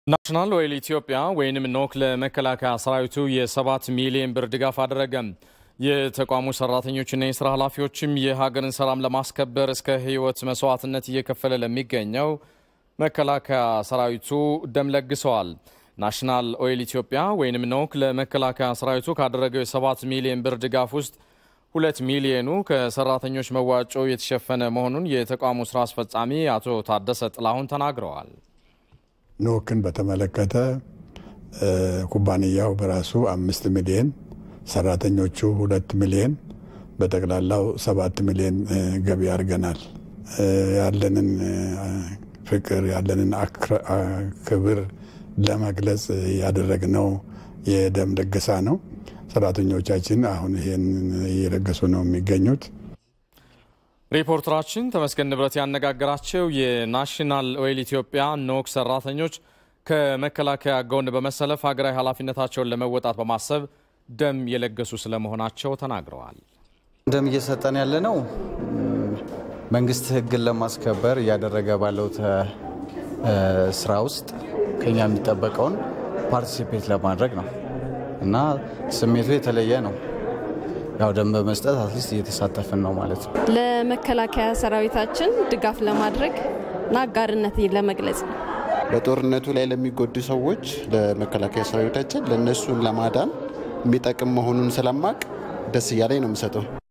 ናሽናል ኦይል ኢትዮጵያ ወይንም ኖክ ለመከላከያ ሰራዊቱ የሰባት ሚሊዮን ብር ድጋፍ አደረገ። የተቋሙ ሰራተኞችና የስራ ኃላፊዎችም የሀገርን ሰላም ለማስከበር እስከ ሕይወት መስዋዕትነት እየከፈለ ለሚገኘው መከላከያ ሰራዊቱ ደም ለግሰዋል። ናሽናል ኦይል ኢትዮጵያ ወይንም ኖክ ለመከላከያ ሰራዊቱ ካደረገው የሰባት ሚሊዮን ብር ድጋፍ ውስጥ ሁለት ሚሊዮኑ ከሰራተኞች መዋጮ የተሸፈነ መሆኑን የተቋሙ ስራ አስፈጻሚ አቶ ታደሰ ጥላሁን ተናግረዋል። ኖክን በተመለከተ ኩባንያው በራሱ አምስት ሚሊዮን ሰራተኞቹ ሁለት ሚሊዮን በጠቅላላው ሰባት ሚሊዮን ገቢ አድርገናል። ያለንን ፍቅር ያለንን ክብር ለመግለጽ ያደረግነው የደም ልገሳ ነው። ሰራተኞቻችን አሁን ይሄን እየለገሱ ነው የሚገኙት። ሪፖርተራችን ተመስገን ንብረት ያነጋገራቸው የናሽናል ኦይል ኢትዮጵያ ኖክ ሰራተኞች ከመከላከያ ጎን በመሰለፍ ሀገራዊ ኃላፊነታቸውን ለመወጣት በማሰብ ደም የለገሱ ስለመሆናቸው ተናግረዋል። ደም እየሰጠን ያለ ነው መንግስት ሕግን ለማስከበር እያደረገ ባለው ስራ ውስጥ ከኛ የሚጠበቀውን ፓርቲሲፔት ለማድረግ ነው እና ስሜቱ የተለየ ነው። ያው ደም በመስጠት አትሊስት እየተሳተፍን ነው ማለት ነው። ለመከላከያ ሰራዊታችን ድጋፍ ለማድረግ እና አጋርነት ለመግለጽ ነው። በጦርነቱ ላይ ለሚጎዱ ሰዎች ለመከላከያ ሰራዊታችን ለእነሱን ለማዳን የሚጠቅም መሆኑን ስለማቅ ደስ እያለኝ ነው የምሰጠው።